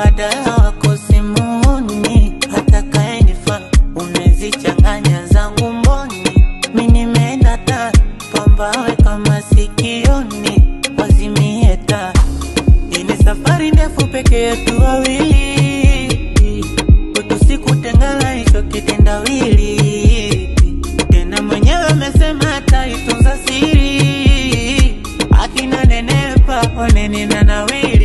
mbadala wako simuni, atakayenifaa umezichanganya zangu mboni, mi nimeenda ta pambawe kama sikioni, wazimie taa hii ni safari ndefu peke yetu wawili, kwetu sikutengana hicho kitendawili. Tena mwenyewe amesema ataitunza siri, akina nenepa oneni na nawili